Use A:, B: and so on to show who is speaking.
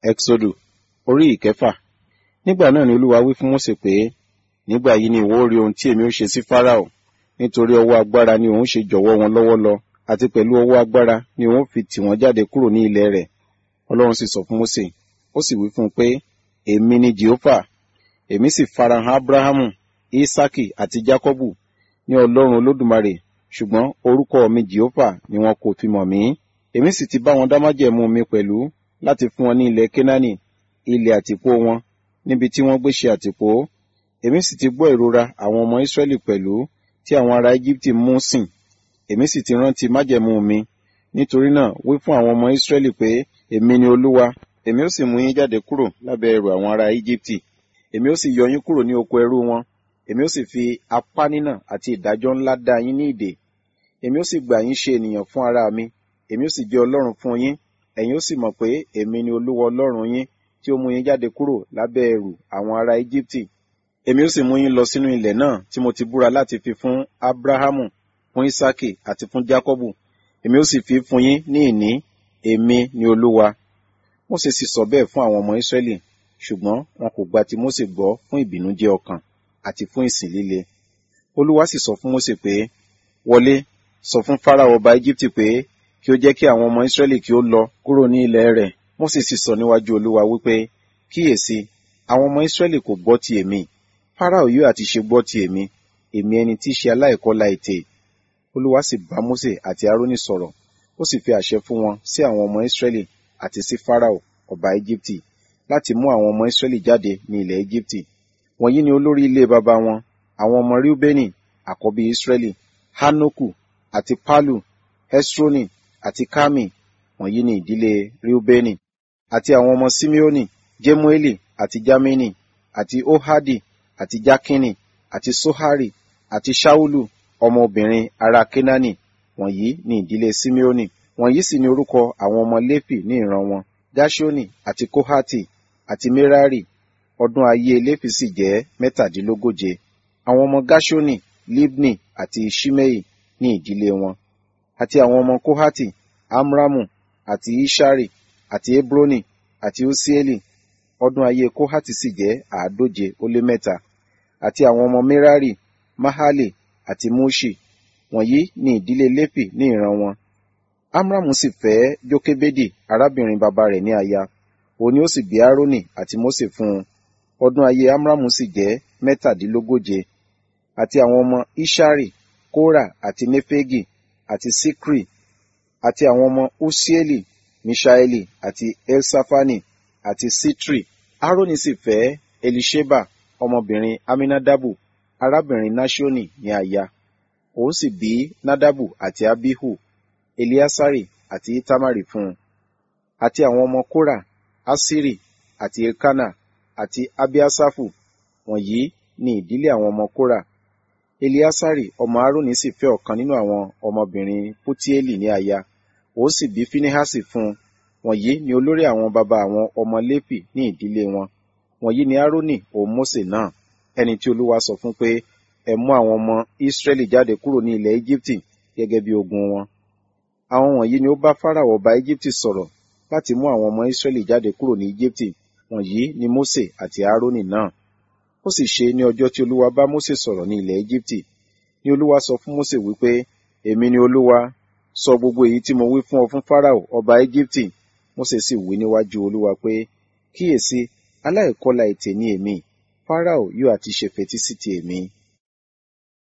A: Ẹ́xódù orí ìkẹfà. Nígbà náà ni Olúwa wí fún Mósè pé, Nígbà yìí ni ìwọ ó rí ohun tí èmi ó ṣe sí Fáráò, nítorí ọwọ́ agbára ni òun ṣe jọ̀wọ́ wọn lọ́wọ́ lọ, àti pẹ̀lú ọwọ́ agbára ni òun fi tì wọ́n jáde kúrò ní ilẹ̀ rẹ̀. Ọlọ́run sì sọ fún Mósè, ó sì wí fún un pé, Èmi ni Jèhófà, èmi sì farahàn Ábúráhámù, Ísákì àti Jákọ́bù ní Ọlọ́run Olódùmarè, ṣùgbọ́n orúkọ mi Jèhófà ni wọn kò fi mọ̀ mí. Èmi sì ti bá wọn dá májẹ̀mú mi pẹ̀lú láti fún wọn ní ilẹ̀ Kénáánì, ilẹ̀ àtìpó wọn, níbi tí wọ́n gbé ṣe àtìpó. Èmi sì ti gbọ́ ìrora àwọn ọmọ Ísírẹ́lì pẹ̀lú tí àwọn ará Íjíbítì mú sìn. Èmi sì ti rántí májẹ̀mú mi. Nítorí náà wí fún àwọn ọmọ Ísírẹ́lì pé, Èmi ni Olúwa, èmi ó sì mú yín jáde kúrò lábẹ́ ẹrù àwọn ará Íjíbítì. Èmi ó sì yọ yín kúrò ní oko ẹrú wọn. Èmi ó sì fi apá nínà àti ìdájọ́ ńlá dá yín ní ìdè. Èmi ó sì gbà yín ṣe ènìyàn fún ara mi. Èmi ó sì jẹ́ Ọlọ́run fún yín. Ẹ̀yin ó sì mọ̀ pé èmi ni Olúwa Ọlọ́run yín tí ó mú yín jáde kúrò lábẹ́ ẹrù àwọn ará Íjíbítì. Èmi ó sì mú yín lọ sínú ilẹ̀ náà tí mo ti búra láti fi fún Ábúráhámù, fún Ísákì àti fún Jákọ́bù. Èmi ó sì fi fún yín ní ìní. Èmi ni Olúwa. Mósè sì sọ bẹ́ẹ̀ fún àwọn ọmọ Ísírẹ́lì, ṣùgbọ́n wọn kò gba ti Mósè gbọ́ fún ìbìnújẹ́ ọkàn àti fún ìsìn líle. Olúwa sì sọ fún Mósè pé, Wọlé, sọ fún Fáráò ọba Íjíbítì pé kí ó jẹ́ kí àwọn ọmọ Ísírẹ́lì kí ó lọ kúrò ní ilẹ̀ rẹ̀. Mósè sì sọ níwájú Olúwa wípé, Kíyèsí, àwọn ọmọ Ísírẹ́lì kò gbọ́ ti èmi. Fáráò yóò àti ṣe gbọ́ ti èmi, èmi ẹni tí í ṣe aláìkọlà ètè. Olúwa sì bá Mósè àti Árónì sọ̀rọ̀, ó sì fi àṣẹ fún wọn sí àwọn ọmọ Ísírẹ́lì àti sí Fáráò ọba Íjíbítì láti mú àwọn ọmọ Ísírẹ́lì jáde ní ilẹ̀ Íjíbítì. Wọ̀nyí ni olórí ilé baba wọn, àwọn ọmọ Ríúbẹ́nì, àkọ́bí Ísírẹ́lì, Hánókù àti Pálù, Hẹ́srónì àti Kámì, wọ̀nyí ni ìdílé Ríúbẹ́nì, àti àwọn ọmọ Síméónì, Jémúélì àti Jámínì, àti Óhádì àti Jákínì, àti Sóhárì, àti Ṣáúlù, ọmọbìnrin ará Kénáánì, wọ̀nyí ni ìdílé Síméónì. Wọ̀nyí sì ni orúkọ àwọn ọmọ Léfì ní ìran wọn, Gáṣónì àti Kóhátì àti Mérárì. Ọdún ayé Léfì sì jẹ́ mẹ́tàdínlógóje. Àwọn ọmọ Gáṣónì, Líbnì àti Ṣímẹ́ì ní ìdílé wọn. Àti àwọn ọmọ Kóhátì, Amramu àti Ishari àti Hebroni àti Usieli. Ọdún ayé Kóhátì sì jẹ́ àádóje ó lé mẹ́ta. Àti àwọn ọmọ Mérárì, Mahali àti Muṣi. Wọ̀nyí ni ìdílé Léfì ní ìran wọn. Amramu sì fẹ́ Jókébédì arábìnrin bàbá rẹ̀ ní aya. Òun ni ó sì bí Árónì àti Mósè fún un. Ọdún ayé Amramu sì jẹ́ mẹ́tàdínlógóje. Àti àwọn ọmọ Ishari, Kórà àti Nefegi àti Sikri àti àwọn ọmọ Usieli, Mishaeli àti Elsafani àti Sitri. Árónì sì fẹ́ Elisheba ọmọbìnrin Aminadabu arábìnrin Nashoni ní aya. Òun sì bí Nadabu àti Abihu, Eliasari àti Itamari fún un. Àti àwọn ọmọ Kórà, Asiri àti Elkana àti Abiasafu, wọ̀nyí ni ìdílé àwọn ọmọ Kórà. Eliasari ọmọ Aaroni sì fẹ́ ọ̀kan nínú àwọn ọmọbìnrin Putieli ní aya. Òun sì bí Finehasi fún un. Wọ̀nyí ni olórí àwọn baba àwọn ọmọ Léfì ní ìdílé wọn. Wọ̀nyí ni Aaroni òun Mósè náà, ẹni tí Olúwa sọ fún pé, ẹ mú àwọn ọmọ Ísírẹ́lì jáde kúrò ní ilẹ̀ Íjíbítì gẹ́gẹ́ bí ogun wọn. Àwọn wọ̀nyí ni ó bá Fáráò ọba Íjíbítì sọ̀rọ̀ láti mú àwọn ọmọ Ísírẹ́lì jáde kúrò ní Íjíbítì. Wọ̀nyí ni Mósè àti Árónì náà. Ó sì ṣe ní ọjọ́ tí Olúwa bá Mósè sọ̀rọ̀ ní ilẹ̀ Íjíbítì. Ní Olúwa sọ fún Mósè wípé, Èmi ni Olúwa, sọ gbogbo èyí tí mo wí fún ọ fún Fáráò ọba Íjíbítì. Mósè sì wí níwájú Olúwa pé, Kíyèsí, aláìkọlà ètè ni èmi, Fáráò yóò àti ṣe fetí sí ti èmi.